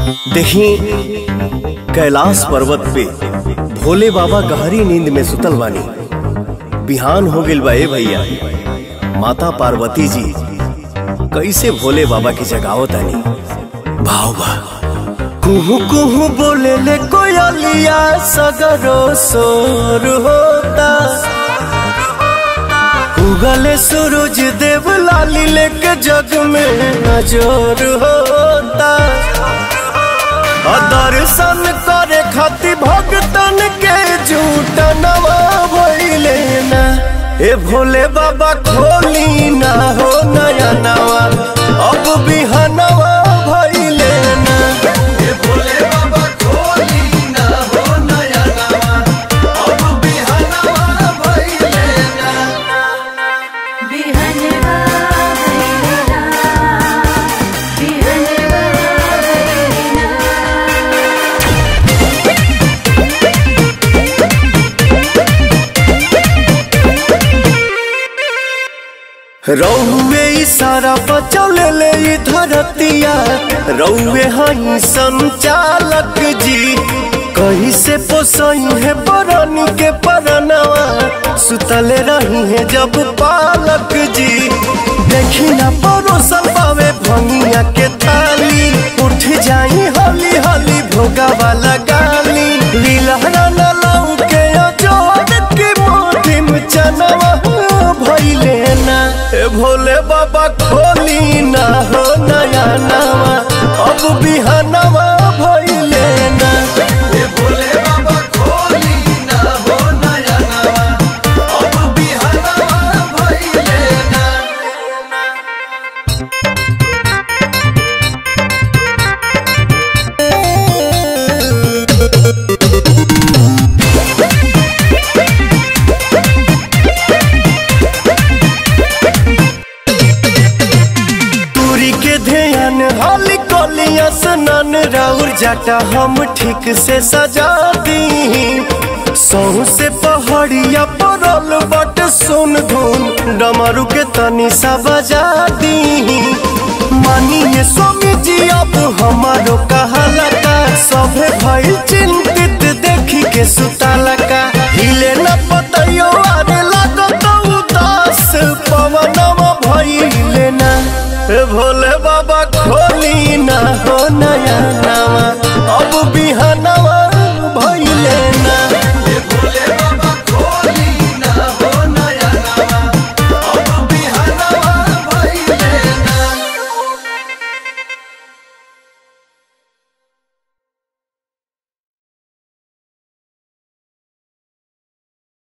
देखी कैलाश पर्वत पे भोले बाबा गहरी नींद में सुतल बानी बिहान हो गइल बा ए भैया माता पार्वती जी कैसे भोले बाबा की जगावत आनी भाव बा कुहू कुहू बोले ले कोयलिया सगरो सोर होता उगले सूरज देव लाली लेके जग में नजर होता और दर्शन करे खाति भगतन के झूठ नवा भइले ना ए भोले बाबा खोली ना हो नया नवा अब बिहनवा भइले ना ए भोले बाबा खोली ना हो नया नवा अब बिहनवा भइले ना बिहनवा भैरना बिहनवा भैरना रौवे इशारा बचल ले ई धरतिया रौवे हई संचालक जी कहीं से पोसई है बरनी के परनवा सुतले रही है जब पालक जी देखी ना परोसल पावे भंगिया के थाली उठ जाई हली हली भोगा वाला गाली लीलहरा न लाऊ के अजोड़ के मोटी में चनवा भइले ना ए भोले बाबा खोली ना हो नया नवा अब बिहनवा भइले ना ए भोले बाबा खोली ना हो नया नवा अब बिहनवा भइले ना दूरी के ध्यान हाली कोलिया स्नान राउर जाटा हम ठीक से सजा दी सौ से पहाड़िया परल बट सुन धुन डमरू के तनी सा बजा दी मानिए स्वामी जी अब हमारो